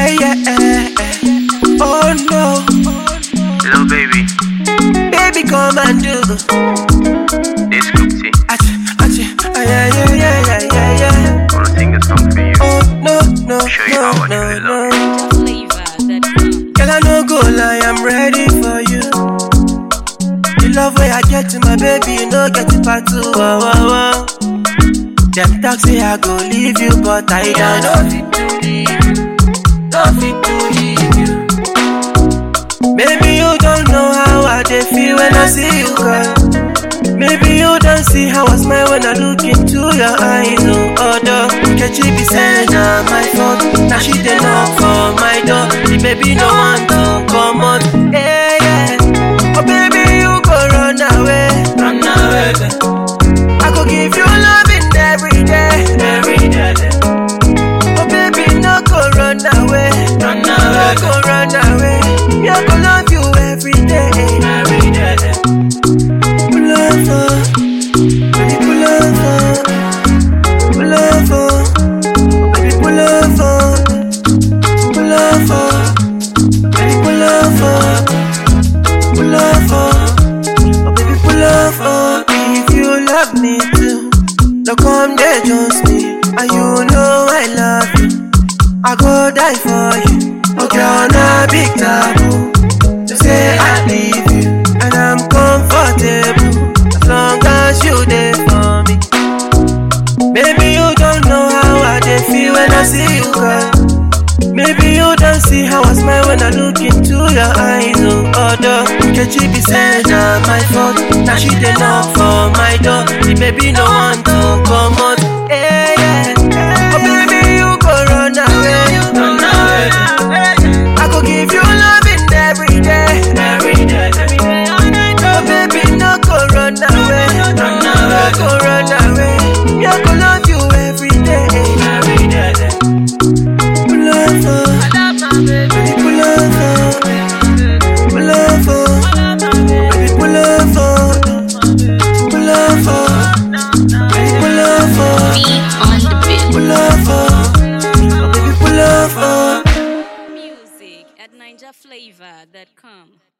Yeah, yeah. Oh no. Hello, baby. Baby, come and do. This Scoopsy. Achi, achi. Ah, yeah, yeah, yeah, yeah, yeah, yeah. Wanna sing a song for you? Oh no, no, Show you no, how I no, truly love no. flavor that comes. Girl, I no go lie, I'm ready for you. The love way I get to my baby, you know get it part two. Wow, wow, wow. Them talk say I go leave you, but I don't know fit to leave you. Don't fit to leave you. Maybe you don't know how I dey feel when I see you, girl. Maybe you don't see how I smile when I look into your eyes. Oh, although Kechi be saying na my fault, now she dey knock for my door. The baby no want to come out. Hey, yeah. Oh baby, you go run away, run away. I go give you loving every day, every day. Oh baby, no go run away, run away, no go run away. Me I go love you every day, every day. Pull over, baby, pull over, pull over, oh baby, pull over, pull over, baby, pull over, pull over, oh baby, pull over. If you love me too, no come there just me, and you know I love you. I go die for you. Okay, on a big taboo. To say I leave you, and I'm comfortable as long as you there for me. Maybe you don't know how I dey feel when I see you, girl. Maybe you don't see how I smile when I look into your eyes. Oh, although Kechi be saying na my fault, now she dey knock for my door. The baby no want to come out. Hey, yeah. Oh baby, you go run away, run away. I go give you loving every day, every day. Oh baby, no go run away, run away, go run away. Me I go love you every day, every day. Pull over, baby, pull over, pull over, baby, pull over, pull over, baby, pull over, Beat on the beat. pull over, oh baby, pull over. Music at NinjaFlavor.com.